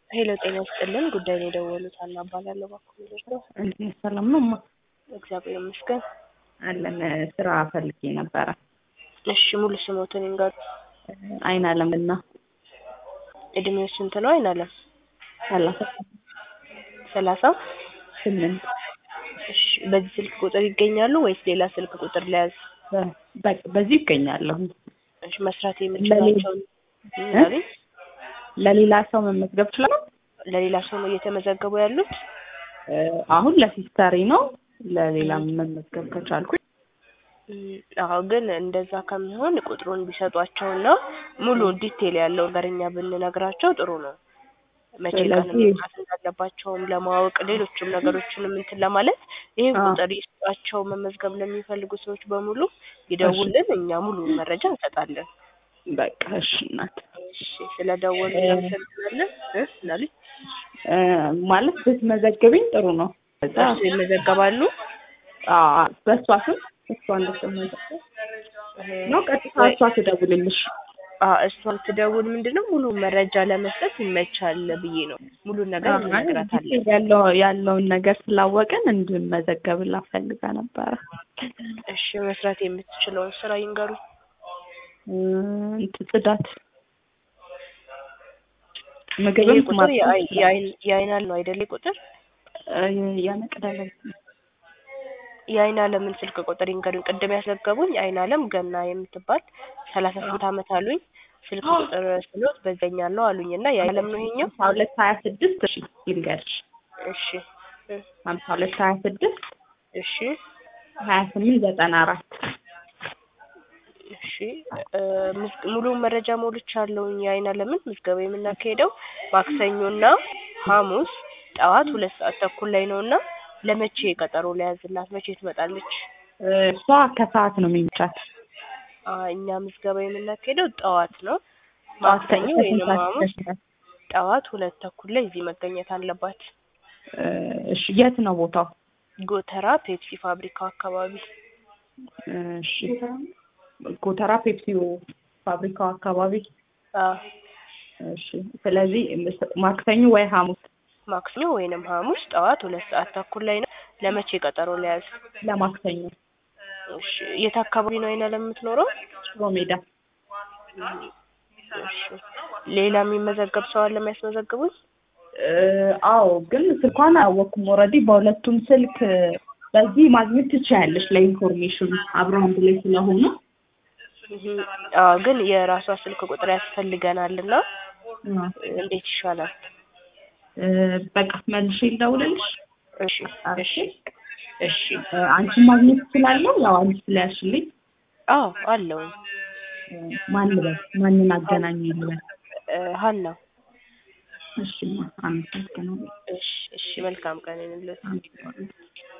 ሄሎ ጤና ይስጥልን ጉዳይ ነው የደወሉት አና እባላለሁ እባክዎ ነው እንዴት ሰላም ነው? እማ እግዚአብሔር ይመስገን አለን ስራ ፈልጌ ነበረ። እሺ ሙሉ ስሞትን ይንገሩ አይን አለምና እድሜው ስንት ነው አይን አለም ሰላሳ ሰላሳ ስምንት እሺ በዚህ ስልክ ቁጥር ይገኛሉ ወይስ ሌላ ስልክ ቁጥር ለያዝ በ- በዚህ ይገኛለሁ። እሺ መስራት የምችላቸውን ምናምን ለሌላ ሰው መመዝገብ ይችላል? ለሌላ ሰው ነው እየተመዘገቡ ያሉት እ፣ አሁን ለሲስተሪ ነው። ለሌላ መመዝገብ ከቻልኩኝ እም፣ አዎ ግን እንደዛ ከሚሆን ቁጥሩን ቢሰጧቸውና ሙሉ ዲቴል ያለው ነገር እኛ ብንነግራቸው ጥሩ ነው። መቼ ቀን ስለዚህ- መምጣት እንዳለባቸውም ለማወቅ ሌሎችም ነገሮችንም እንትን ለማለት ይህን አዎ። ቁጥር ይስጧቸው። መመዝገብ ለሚፈልጉ ሰዎች በሙሉ ይደውልን፣ እኛ ሙሉ መረጃ እንሰጣለን። በቃ እሺ እናት እሺ ስለደወሉ እናመሰግናለን። እ ምናሉኝ? እ፣ ማለት ብትመዘግብኝ ጥሩ ነው። ከዛ እርሱ ይመዘገባሉ። አዎ፣ በእሷ ስም እሷ እንድትመዘገብ ነው። ቀጥታ እሷ ትደውልልሽ። አዎ እሷን ትደውል ምንድነው ሙሉ መረጃ ለመስጠት ይመቻል ብዬ ነው። ሙሉ ነገር እንነግራታለን። ዲቴል ያለው ያለውን ነገር ስላወቅን እንድመዘገብላት ፈልጋ ነበረ። እሺ መስራት የምትችለውን ስራ ይንገሩ። እ፣ እንትን ጽዳት፣ ይሄ ምግብም ቁጥር ማብሰል የአይ- ይችላል። የአይን የአይን ነው አይደለ? ቁጥር እ፣ ያነቅዳል የአይን አለምን ስልክ ቁጥር ይንገሩኝ። ቅድም ያስዘገቡኝ አይን አለም ገና የምትባል ሰላሳ ስምንት አመት አሉኝ። ስልክ ቁጥር ስሎት በዛኛለው አሉኝ እና የአይን አለም ነው ይሄኛው። ሀምሳ ሁለት ሀያ ስድስት እሺ ይንገርሽ እሺ እ፣ ሀምሳ ሁለት ሀያ ስድስት እሺ ሀያ ስምንት ዘጠና አራት እሺ እ፣ ምዝ- ሙሉ መረጃ ሞልቻለሁኝ። የአይን አለምን ምዝገባ የምናካሄደው ማክሰኞና ሐሙስ ጠዋት ሁለት ሰዓት ተኩል ላይ ነው እና ለመቼ ቀጠሮ ለያዝላት? መቼ ትመጣለች? እሷ ከሰዓት ነው የሚመቻት አ እኛ ምዝገባ የምናካሄደው ጠዋት ነው። ጠዋት ማክሰኞ ከስንት ወይንም ሰዓት ሐሙስ እስከ ስንት? ጠዋት ሁለት ተኩል ላይ እዚህ መገኘት አለባት። እ፣ እሺ የት ነው ቦታው? ጎተራ ፔፕሲ ፋብሪካው አካባቢ። እሺ ጎተራ ፔፕሲ ፋብሪካው አካባቢ። አ እሺ ስለዚህ ማክሰኞ ወይ ሐሙስ ማክሰኞ ወይንም ሐሙስ ጠዋት ሁለት ሰዓት ተኩል ላይ ነው። ለመቼ ቀጠሮ ለያዝ? ለማክሰኞ እሺ የት አካባቢ ነው አይና ለምትኖረው? ሽሮ ሜዳ። እሺ ሌላ የሚመዘገብ ሰው አለ የሚያስመዘግቡኝ? እ፣ አዎ ግን ስልኳን አላወቅኩም። ኦልሬዲ በሁለቱም ስልክ በዚህ ማግኘት ትችያለሽ። ለኢንፎርሜሽኑ አብረው አንድ ላይ ስለሆኑ እህ፣ አዎ ግን የራሷ ስልክ ቁጥር ያስፈልገናል እና እ፣ እንዴት ይሻላል? እ፣ በቃ መልሼ ልደውልልሽ። እሺ እሺ እሺ እ፣ አንቺን ማግኘት እችላለሁ? ያው አንቺ ስለያዝሽልኝ አዎ አለውኝ እ፣ ማን ልበል? ማንን አገናኝ ልበል? እ፣ ሀና እሺ አመሰግናለሁ። እሺ እሺ መልካም ቀን ይሁንልዎት። አመሰግናለሁ።